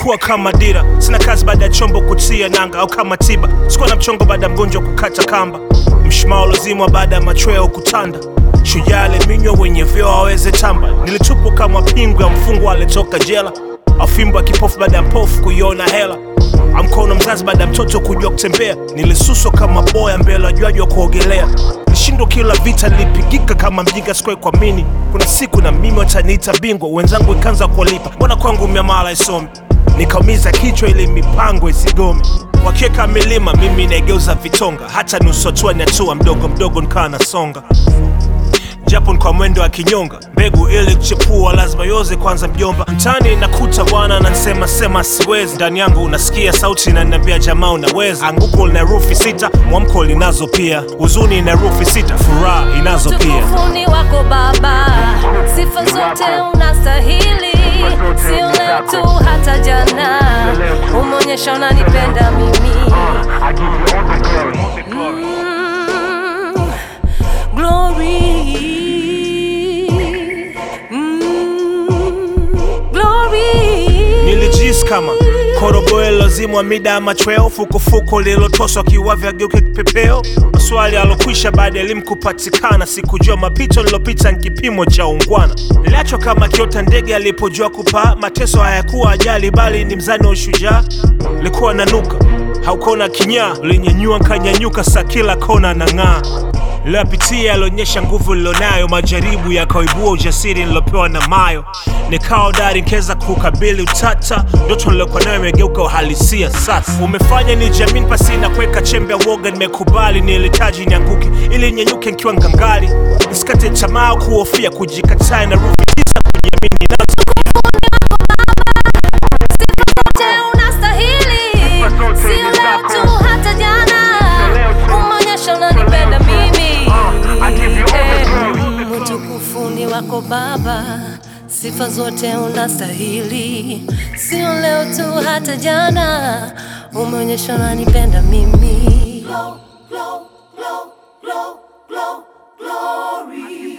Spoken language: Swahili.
umekuwa kama dira sina kazi baada ya chombo kutia nanga au kama tiba sikuwa na mchongo baada ya mgonjwa kukata kamba mshumaa ulozimwa baada ya machweo kutanda shujaa aliminywa wenye vyeo aweze tamba nilitupwa kama pingu ya mfungwa alitoka jela afimbo ya kipofu baada ya mpofu kuiona hela amkono mzazi baada ya mtoto kujua kutembea nilisuswa kama boya mbele wajuaji wa kuogelea nishindwa kila vita nilipigika kama mjinga sikuwai kuamini kuna siku na mimi wataniita bingwa wenzangu ikaanza kuwalipa mbona kwangu miamala isomi nikaumiza kichwa ili mipango isigome wakiweka milima mimi naigeuza vitonga hata nusu hatua ni hatua mdogo mdogo nikawa nasonga japo ni kwa mwendo wa kinyonga mbegu ili kuchepua lazima yoze kwanza mjomba mtani nakuta bwana nansema sema siwezi ndani yangu unasikia sauti inaniambia jamaa unaweza anguko lina rufi sita mwamko linazo pia huzuni ina rufi sita furaha inazo pia Utukufuni wako Baba, sifa zote unastahili, sio leo tu, hata jana umeonyesha unanipenda mimi. I give you all the glory. Mm, glory. Mm, glory. nilijisi kama koroboe lozimwa mida ya machweo fukufuku lililotoswa kiwavya geuke kipepeo maswali alokwisha baada ya elimu kupatikana sikujua mapito nilopita ni kipimo cha ungwana niliachwa kama kiota ndege alipojua kupaa mateso hayakuwa ajali bali ni mzani wa ushujaa likuwa nanuka haukona kinyaa ulinyanyua nkanyanyuka sa kila kona na ng'aa Niliyopitia yalionyesha nguvu nilonayo, majaribu yakaibua ujasiri nilopewa na mayo, nikawa dari nkeza kukabili utata, ndoto nilokuwa nayo imegeuka uhalisia sasa. Umefanya ni jamini pasi na kuweka chembe ya woga, nimekubali nilihitaji nianguke ili nyenyuke nikiwa ngangali, nisikate tamaa kuhofia kujikataa na rufi tisa kujiamini nazo Zote unastahili, sio leo tu, hata jana umeonyesha unanipenda mimi. Eh, Utukufuni wako Baba, sifa zote unastahili, sio leo tu, hata jana umeonyesha unanipenda mimi. glory.